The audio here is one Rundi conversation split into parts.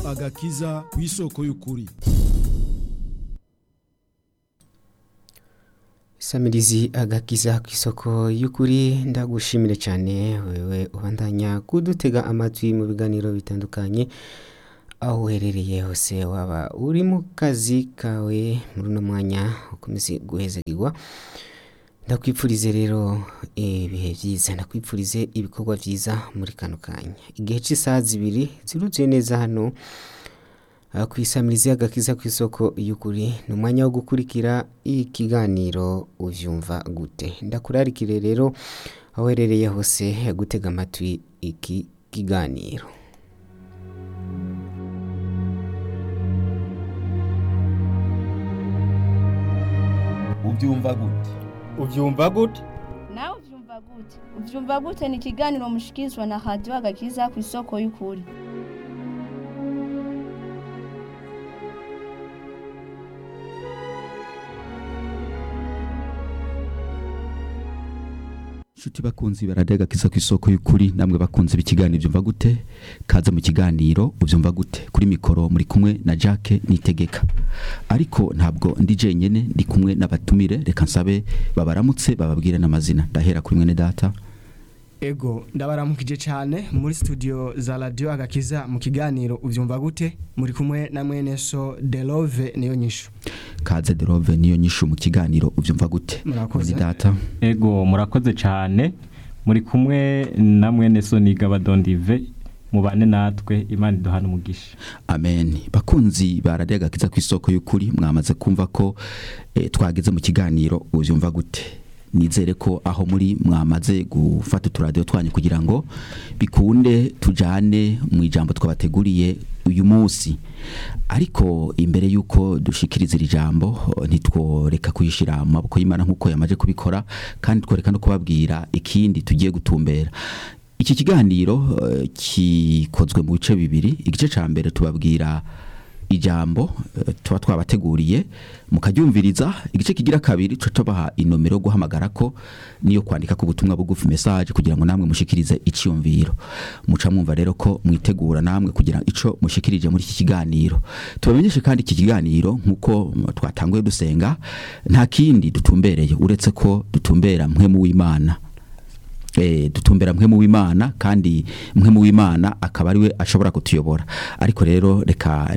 agakiza ku isoko y'ukuri Samirizi agakiza ku isoko y'ukuri ndagushimire cyane wewe ubandanya kudutega amatwi mu biganiro bitandukanye aho uherereye hose waba uri mu kazi kawe muri uno mwanya ukomeze guhezagirwa ndakwipfurize rero ibihe byiza ndakwipfurize ibikorwa byiza muri kano kanya igihe cy'isaha zibiri ziruzuye neza hano aha ku isamirizi agakiza ku isoko y'ukuri ni umwanya wo gukurikira ikiganiro ubyumva gute ndakurarikire rero aho uherereye hose gutega amatwi iki kiganiro ubyumva gute ubyumva gute nawe ubyumva gute ubyumva gute ni ikiganiro mushikirizwa na radiyo agakiza ku isoko y'ukuri nshuti bakunzi baradega kiza ku isoko y'ukuri namwe bakunze b'ikiganiro byumva gute kaza mu kiganiro ubyumva gute kuri mikoro muri kumwe na Jacques Nitegeka ariko ntabwo ndi jenyene ndi kumwe n'abatumire reka nsabe babaramutse bababwire n'amazina ndahera kuri mwene data ego ndabaramukije cyane muri studio za radio agakiza mu kiganiro ubyumva gute muri kumwe na mwene so Delove niyo nyishu kaze derove niyo nyishu mu kiganiro ubyumva gute Murakoze. Mwene data ego murakoze cyane muri kumwe na mwene soniga badondive mubane natwe imana iduhana umugisha amen bakunzi baradega kiza ku isoko y'ukuri mwamaze kumva ko eh, twageze mu kiganiro ubyumva gute nizere ko aho muri mwamaze gufata uturadiyo twanyu kugira ngo bikunde tujane mu ijambo twabateguriye uyu munsi ariko imbere y'uko dushikiriza iri jambo ntitworeka kuyishyira mu maboko y'imana nk'uko yamaze kubikora kandi tworeka no kubabwira ikindi tugiye gutumbera iki kiganiro eh, kikozwe mu bice bibiri igice cya mbere tubabwira ijambo eh, tuba twabateguriye mukaryumviriza igice kigira kabiri tuca tubaha inomero yo guhamagara ko niyo kwandika ku butumwa bugufi message kugira ngo namwe mushikirize icyumviro muca mwumva rero ko mwitegura namwe kugira ico mushikirije muri iki kiganiro tubamenyeshe kandi iki kiganiro nk'uko mm, twatanguye dusenga nta kindi dutumbereye uretse ko dutumbera mwe mu w'imana eh, dutumbera mwe mu w'imana kandi mwe mu w'imana akaba ariwe ashobora kutuyobora ariko rero reka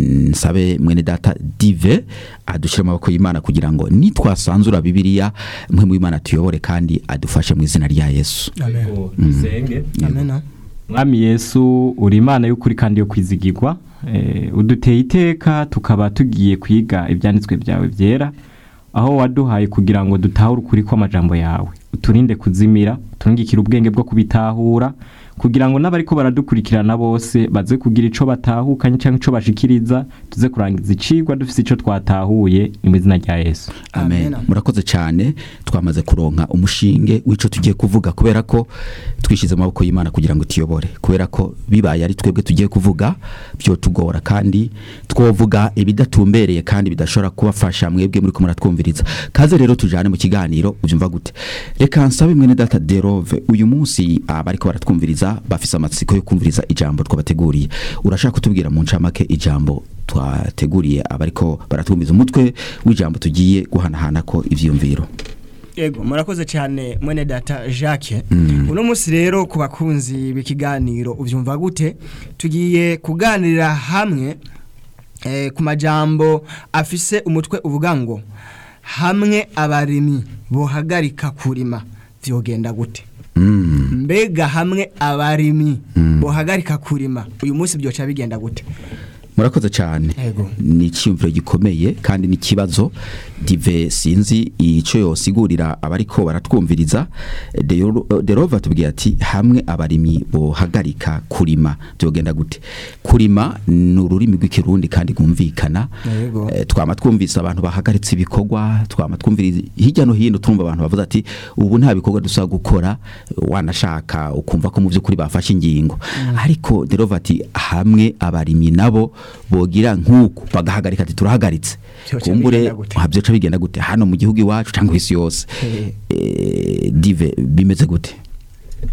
nsabe mwene data dive adushyire mu maboko y'imana kugira ngo nitwasanzura bibiliya mwe mu w'imana tuyobore kandi adufashe mu izina rya yesu Ego, dusenge amena mwami yesu uri imana y'ukuri kandi yo kwizigirwa Eh, uduteye iteka tukaba tugiye kwiga ibyanditswe byawe byera aho waduhaye kugira ngo dutahure ukuri kw'amajambo yawe uturinde kuzimira uturungikire ubwenge bwo kubitahura kugira ngo n'abariko baradukurikirana bose baze kugira ico batahukanye cyangwa ico bashikiriza tuze kurangiza icigwa dufise ico twatahuye ni mu izina rya yesu amen Amen. murakoze cyane twamaze kuronka umushinge w'ico tugiye kuvuga kubera ko twishyize mu maboko y'imana kugira ngo tuyobore kubera ko bibaye ari twebwe tugiye kuvuga byo tugora kandi twovuga ibidatumbereye kandi bidashobora kubafasha mwebwe muri ko muratwumviriza kaze rero tujane mu kiganiro ubyumva gute reka nsabe mwene data derove uyu munsi abariko baratwumviriza bafise amatsiko yo kumviriza ijambo twabateguriye urashaka kutubwira mu ncamake ijambo twateguriye abariko baratwumviza umutwe w'ijambo tugiye guhanahana ko ivyiyumviro ego murakoze cyane mwene data Jacques uno munsi rero ku bakunzi b'ikiganiro ubyumva gute tugiye kuganirira hamwe eh, ku majambo afise umutwe uvuga ngo hamwe abarimyi bohagarika kurima vyogenda gute Mm. mbega hamwe abarimyi bohagarika kurima uyu munsi byoca bigenda gute murakoze cyane Ego. ni icyumviro gikomeye kandi ni ikibazo dive sinzi icyo yosigurira abariko baratwumviriza Deo- derova tubwiye ati hamwe abarimyi bohagarika kurima byogenda gute kurima ni ururimi rw'ikirundi kandi rwumvikana Yego. Eh, twama twumvise abantu bahagaritse ibikorwa twama twumviriza hirya no hino twumva abantu bavuze ati ubu nta bikorwa dusaba gukora wanashaka ukumva ko mu by'ukuri bafashe ingingo ariko derova ati hamwe abarimyi nabo bogira nk'uku bagahagarika ati turahagaritse Vyoca kumbure bigenda gute? ha, vyoca bigenda gute hano mu gihugu iwacu cyangwa isi yose Eh. Eh, dive bimeze gute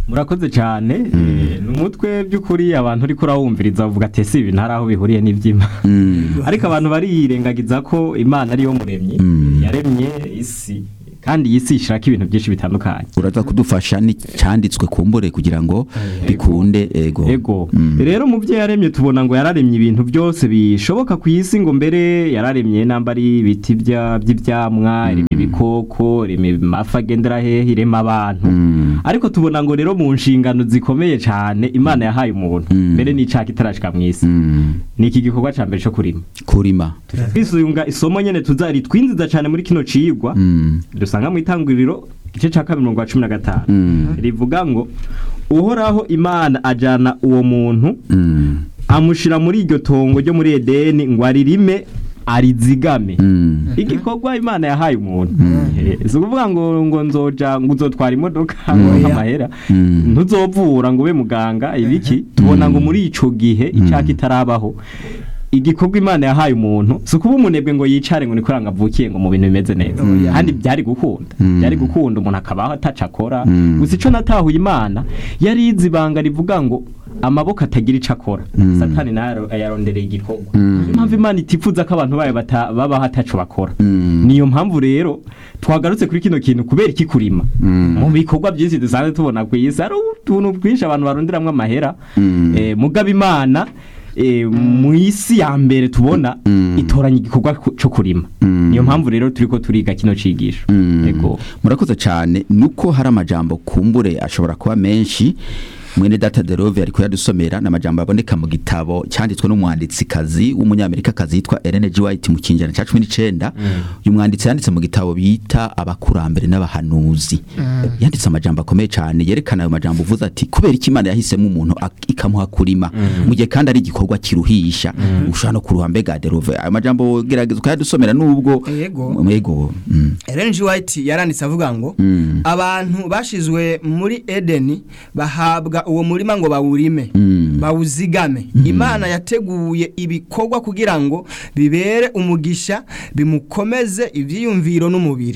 murakoze cyane eh, ni umutwe by'ukuri abantu uri kurawumviriza bavuga ati ese ibi ntari aho bihuriye n'iby'imana Mm. ariko abantu bariyirengagiza ko imana ariyo muremyi Mm. yaremye isi kandi iyi si ishaka ibintu byinshi bitandukanye uraza kudufasha n'icyanditswe kumbure kugira ngo bikunde ego ego Mm. rero mu byo yaremye tubona ngo yararemye ibintu byose bishoboka ku isi ngo mbere yararemye namba ari ibiti bya- by'ibyamwa irema ibikoko irema amafi agendera hehe irema abantu Mm. ariko tubona ngo rero mu nshingano zikomeye cyane imana yahaye umuntu Mm. mbere n'icaka itarashika mu isi Mm. ni iki gikorwa cya mbere cyo kurima kurima twisunga isomo nyene tuzari twinziza cyane muri kino cigwa Mm. dusanga mu itanguriro igice cya kabiri mirongo cumi na gatanu Mm. rivuga ngo uhoraho imana ajana uwo muntu Mm. amushira muri iryo tongo ryo muri edeni ngo aririme arizigame Mm. igikorwa imana yahaye umuntu Eh, si ukuvuga ngo ngo nzoja ngo uzotwara imodoka ngo Oya. amahera Mm. ntuzovura ngo ube muganga ibiki tubona ngo muri ico gihe icaka itarabaho igikorwa imana yahaye umuntu si ukuba umunebwe ngo yicare ngo nikoranga avukiye ngo mu bintu bimeze neza kandi byari gukunda Mm. byari gukunda umuntu akabaho ataca akora Mm. gusa ico natahuye imana yari izi ibanga rivuga ngo amaboko atagira ico akora Mm. satani nayo yarondereye igikorwa Mm. niyo mpamvu imana itifuza ko abantu bayo bata- babaho ataco bakora Mm. niyo mpamvu rero twagarutse kuri kino kintu kubera iki kurima Mm. mu bikorwa byinshi dusanzwe tubona ku isi hari utuntu twinshi abantu baronderamwo amahera Mm. eh, mugaba imana eh, mu isi ya mbere tubona Mm. itoranya igikorwa ku- cyo kurima Mm. niyo mpamvu rero turiko turiga kino cigisho Mm. ego murakoze cyane nuko hari amajambo kumbure ashobora kuba menshi mwene data derove ari kuyadusomera ni amajambo aboneka mu gitabo cyanditswe n'umwanditsikazi w'umunyamerikakazi yitwa Ellen G. White mu kinjana cya cumi n'icenda uyu mwanditsi yanditse mu gitabo bita abakurambere n'abahanuzi yanditse amajambo akomeye cyane yerekana ayo majambo uvuze ati kubera iki imana yahisemo umuntu ak- ikamuha kurima mu gihe kandi ari igikorwa kiruhisha ushobora no kuruha mbega derove ayo majambo gerageza ukayadusomera nubwo Yego. yego mm. Ellen G. White yaranditse avuga ngo Mm. abantu bashizwe muri Edeni bahabwa uwo murima ngo bawurime Mm. bawuzigame imana yateguye ibikorwa kugira ngo bibere umugisha bimukomeze ibyiyumviro n'umubiri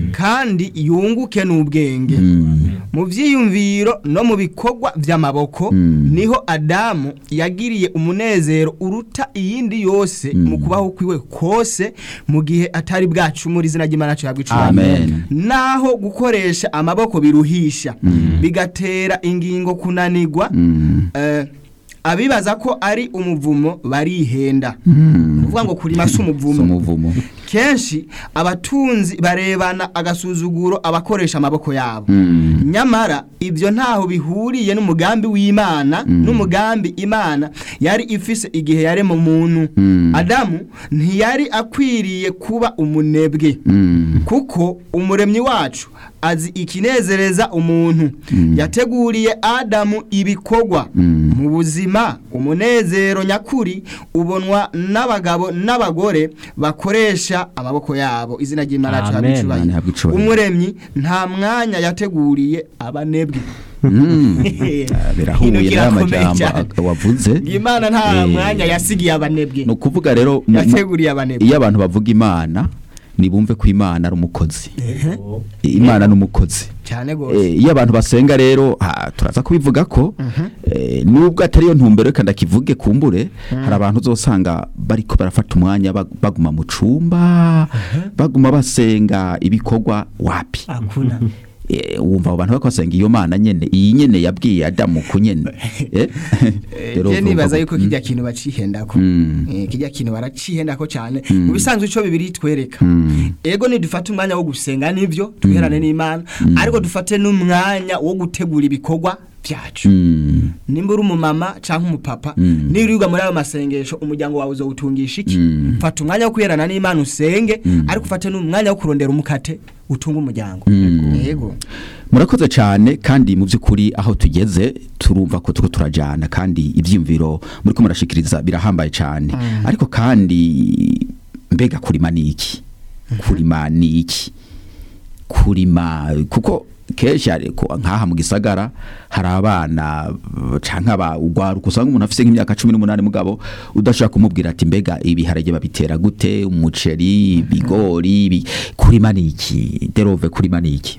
kandi yunguke n'ubwenge mu byiyumviro no mu bikorwa by'amaboko Mm. niho adamu yagiriye umunezero uruta iyindi yose mu kubaho kwiwe kose mu gihe atari bwacumura izina ry'imana cyabwa Amen. naho gukoresha amaboko biruhisha bigatera ingingo kunanigwa Mm. eh, abibaza ko ari umuvumo barihenda Mm. kuvuga ngo kurima si Si umuvumo umuvumo kenshi abatunzi barebana agasuzuguro abakoresha amaboko yabo Mm. nyamara ibyo ntaho bihuriye n'umugambi w'imana n'umugambi imana yari ifise igihe yarema umuntu Mm. adamu ntiyari akwiriye kuba umunebwe Mm. kuko umuremyi wacu azi ikinezereza umuntu yateguriye adamu ibikorwa Mm. mu buzima umunezero nyakuri ubonwa n'abagabo n'abagore bakoresha amaboko yabo izina ry'imana yacu Amen. habwa Imana ihabwe icubahiro icubahiro. umuremyi nta mwanya yateguriye abanebwe Mm. Ah, Ikintu birahuye n'aya kirakomeye majambo cyane. ak- wavuze imana nta Eh, mwanya yasigiye abanebwe ni ukuvuga rero mu- mu- yateguriye abanebwe iyo abantu bavuga imana nibumve ko imana ari umukozi imana ni umukozi cyane rwose Eh, iyo abantu basenga rero ha, turaza kubivuga ko eh, nubwo atari yo ntumbero reka ndakivuge kumbure hari abantu uzosanga bariko barafata umwanya bag- baguma mu cumba baguma basenga ibikorwa wapi akuna Eh, wumva abo bantu bako basenga iyo mana nyene iyi nyene yabwiye adamu ku nyene Eh? Rero je urumva nibaza ko- yuko Mm. kijya kintu bacihendako Mm. Eh, kijya kintu baracihendako cyane Mm. mu bisanzwe ico bibiri twereka Mm. ego nidufate umwanya wo gusenga nivyo tuherane n'imana ariko dufate n'umwanya wo gutegura ibikorwa byacu Mm. nimba uri umumama cyangwa umupapa Mm. nirirwa muri ayo masengesho umuryango wawe uzawutungisha iki Mm. fata umwanya wo kwiherana n'imana usenge Mm. ariko ufate n'umwanya wo kurondera umukate utunga umuryango Mm. yego murakoze cyane kandi mu by'ukuri aho tugeze turumva ko turiko turajana kandi ibyiyumviro muri ko murashikiriza birahambaye cyane ariko kandi mbega kurima ni iki kurima ni iki kurima kuko kenshi ariko nk'aha mu gisagara hari abana canke aba ugwaruka usanga umuntu afise nk'imyaka cumi n'umunani mugabo udashobora kumubwira ati mbega ibiharage babitera gute umuceri ibigori ibi- kurima ni iki derove kurima ni iki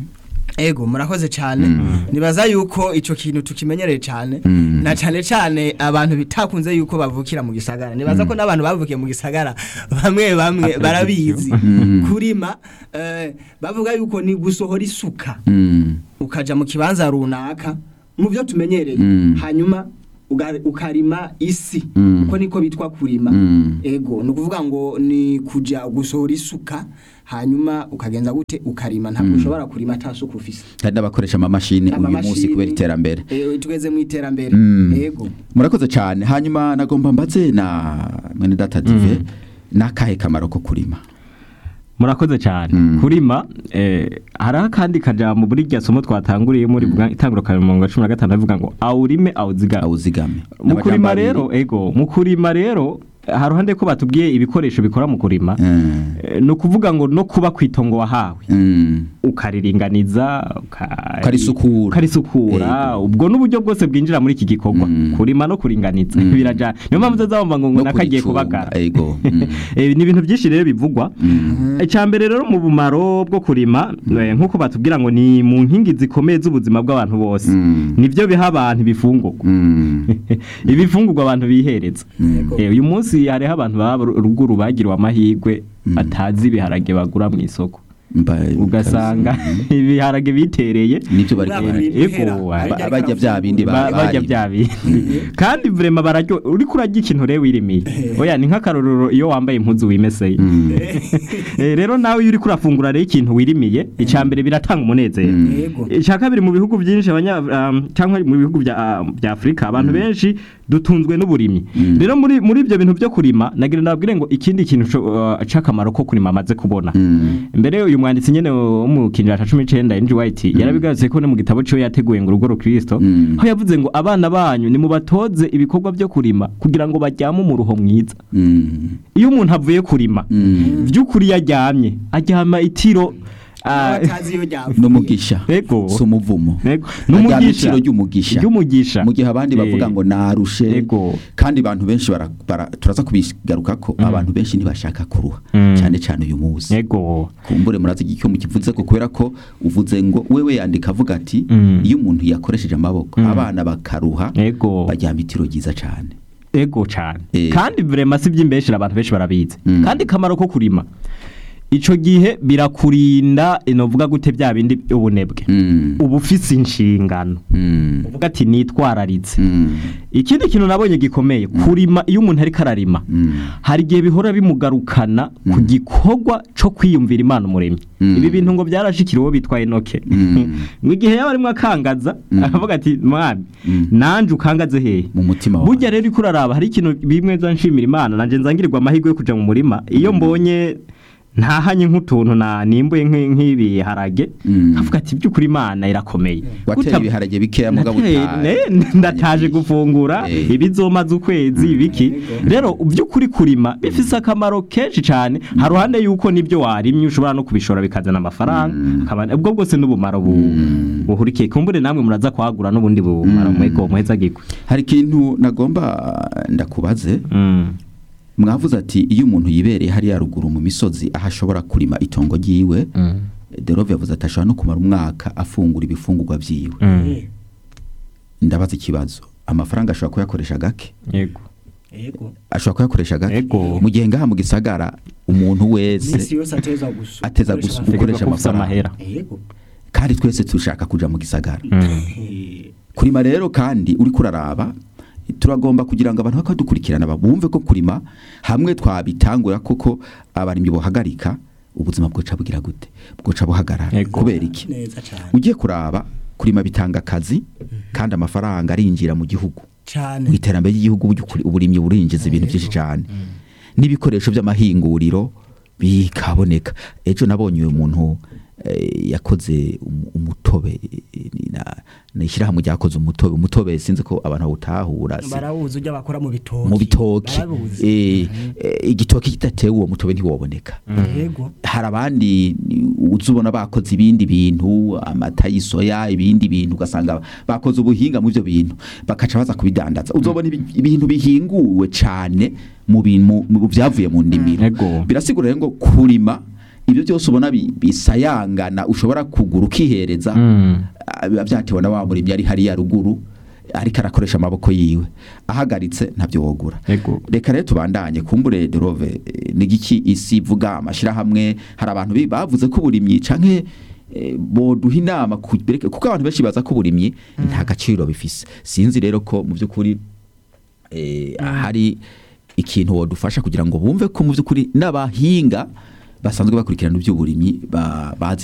ego murakoze cyane nibaza yuko icyo kintu tukimenyereye cyane Mm. na cyane cyane abantu bitakunze yuko bavukira mu gisagara nibaza ko n'abantu bavukiye mu gisagara bamwe bamwe barabizi kurima eh, bavuga yuko ni gusohora isuka Mm. ukaja mu kibanza runaka mu byo tumenyereye Mm. hanyuma uga- ukarima isi Mm. uko niko bitwa kurima Mm. ego ni ukuvuga ngo ni kuja gusohora isuka hanyuma ukagenza gute ukarima ntabwo ushobora kurima ata suku ufise hari n'abakoresha amamashini uyu Amamashini, munsi kubera iterambere eh, tugeze mu iterambere Mm. ego murakoze cyane hanyuma nagomba mbaze na mwene data dive n'akahe kamaro ko kurima murakoze cyane Mm. kurima eh, hari akandi kajambo muri rya somo twatanguriye muri bwa itanguro ka mirongo cumi na gatanu avuga ngo awurime awuzigame awuzigame mu kurima N'amajambo abiri. rero ego mu kurima rero hari uruhande ko batubwiye ibikoresho bikora mu kurima Mm. Eh, ni ukuvuga ngo no kuba ku itongo wahawe Mm. ukariringaniza uka- Ukarisukura. ukarisukura Yego. ubwo n'uburyo bwose bwinjira muri iki gikorwa Mm. kurima no kuringaniza Mm. birajana niyo mpamvu uzazabumva ngo ngo No nakagiye kuricunga, kubagara ego. Mm. Eh, ni ibintu byinshi rero bivugwa Mm. icyambere rero mu bumaro bwo kurima eh, nk'uko batubwira ngo ni mu nkingi zikomeye z'ubuzima bw'abantu bose Mm. nibyo biha abantu ibifungurwa Mm. ibifungurwa abantu bihereza Yego. Eh, uyu munsi hariho abantu baba ruguru bagiriwe amahirwe Mm. batazi ibiharage bagura mu isoko Mba- ugasanga Mm. ibiharage bitereye nibyo bari Bwa kubara. buri Ego, bihera, ba- ariko ba- ariko bajya bya bindi ba- Ba- bajya bari- bya bindi kandi vrema bararyo uriko urarya ikintu rero wirimiye oya ni nk'akarorero iyo wambaye impuzu wimeseye Mm. Eh, rero nawe iyo uriko urafungura rero ikintu wirimiye icya mbere biratanga umunezero Mm. ego icya kabiri mu bihugu byinshi abanya um, cyangwa mu bihugu bya ah, bya Afrika abantu benshi dutunzwe n'uburimyi Mm. rero muri muri ibyo bintu byo kurima nagira ndabwire ngo ikindi kintu co- uh, c'akamaro ko kurima amaze kubona Mm. mbere uyu mwanditsi nyene wo mu kinjira ca 19 Andrew White yarabigarutse ko ne mu gitabo cyo yateguye ngo urugo rukristo Mm. aho yavuze ngo abana banyu nimubatoze ibikorwa byo kurima kugira ngo bajyame umuruho mwiza Mm. iyo umuntu avuye kurima Mm. by'ukuri yaryamye aryama itiro ah, batazi iyo ryavuye n'umugisha Ego. si umuvumo Ego. Aryama N'umugisha. itiro ry'umugisha ry'umugisha mu gihe abandi bavuga Eh, ngo narushe Ego. kandi abantu benshi bara, bara, turaza kubigaruka ko abantu benshi ntibashaka kuruha Mm. cyane cyane uyu munsi ego kumbure murazi icyo mukivuze ko kubera ko uvuze ngo wewe yandika avuga ati Mm. iyo umuntu yakoresheje amaboko Mm. abana bakaruha ego baryama itiro ryiza cyane ego cyane Eh. kandi vrema si by'imbeshira abantu benshi barabizi Mm. kandi kamaro ko kurima ico gihe birakurinda inovuga gute bya bindi ubunebwe Mm. uba ufise inshingano Mm. uvuga ati nitwararitse Mm. ikindi kintu nabonye gikomeye kurima iyo umuntu ariko ararima Mm. hari igihe bihora bimugarukana ku gikorwa cyo kwiyumvira imana umuremyi Mm. ibi bintu ngo byarashikiriwe uwo bitwa enoke Mm. ngo igihe yaba arimo akangaza Mm. akavuga ati mwami Mm. nanje ukangaze hehe mu mutima wawe burya rero iko uraraba hari ikintu bimwe za nshimira imana nanje nzangirirwa amahirwe yo kuja mu murima iyo mbonye ntahanye nk'utuntu na nimbuye nk'i- nk'ibiharage Mm. nkavuga ati by'ukuri imana irakomeye wateye Guta- ibiharage bikeya mugabo Nateye- uta- ne- ndataje gufungura Eh. ibizomaze ukwezi biki rero by'ukuri kurima bifise akamaro kenshi cyane haruhande yuko nibyo warimye ushobora no kubishora bikazana amafaranga akaba- ubwo bwose n'ubumaro bu- buhurikiye kumbure namwe muraza kwagura n'ubundi bumaro mwego muheza gikwe hari ikintu nagomba ndakubaze Mm. mwavuze ati iyo umuntu yibereye hariya ruguru mu misozi aho ashobora kurima itongo ryiwe Mm. derove yavuze ati ashobora no kumara umwaka afungura ibifungurwa byiwe Mm. ndabaza ikibazo amafaranga ashobora kuyakoresha gake yego ego ashobora kuyakoresha gake Ego. mu gihe ngaha mu gisagara umuntu iminsi wese yose ateza gusa ateza gusa Tegeko gukoresha ko ufise amafaranga amahera ego kandi twese dushaka kuja mu gisagara Mm. Eh, kurima rero kandi uri kuraraba turagomba kugira ngo abantu bakadukurikirana bumve ko kurima hamwe twabitangura koko abarimyi bohagarika ubuzima bwoca bugira gute bwoca buhagarara Ego. kubera iki neza cyane ugiye kuraba kurima bitanga akazi kandi amafaranga arinjira mu gihugu cyane mu iterambere ry'igihugu burya ukuri- uburimyi burinjiza ibintu byinshi cyane n'ibikoresho by'amahinguriro bikaboneka ejo nabonye uyu muntu eh, yakoze umu- umutobe eh, ni na- ni ishyirahamwe ryakoze umutobe umutobe sinzi ko abantu bawutahura si- barawuzi ujya bakora mu bitoki mu bitoki barabuzi Eh, eh, igitoki kidatewe uwo mutobe ntiwoboneka yego hari abandi uzi ubona bakoze ibindi bintu amata y'isoya ibindi bintu ugasanga bakoze ubuhinga mu byo bintu bakaca baza kubidandaza uzobona ibi- ibintu bihinguwe cyane mu bintu mu byavuye mu ndimiro Ego. birasigura rero ngo kurima ibyo byose ubona bi- bisayangana ushobora kugura ukihereza Mm. ah, biba byatewe na wa murimyi ari hariya ruguru ariko arakoresha amaboko yiwe ahagaritse ntabyo wogura Ego. reka rero tubandanye kumbure derove n'igiki isi ivuga amashyirahamwe hari abantu bi- bavuze ko uburimyi canke eh, boduha inama ku- bereke- kuko abantu benshi baza ko uburimyi nta gaciro bifise sinzi rero ko mu by'ukuri eh, hari ikintu wodufasha kugira ngo bumve ko mu by'ukuri n'abahinga basanzwe bakurikirana iby'uburimyi ba- bazi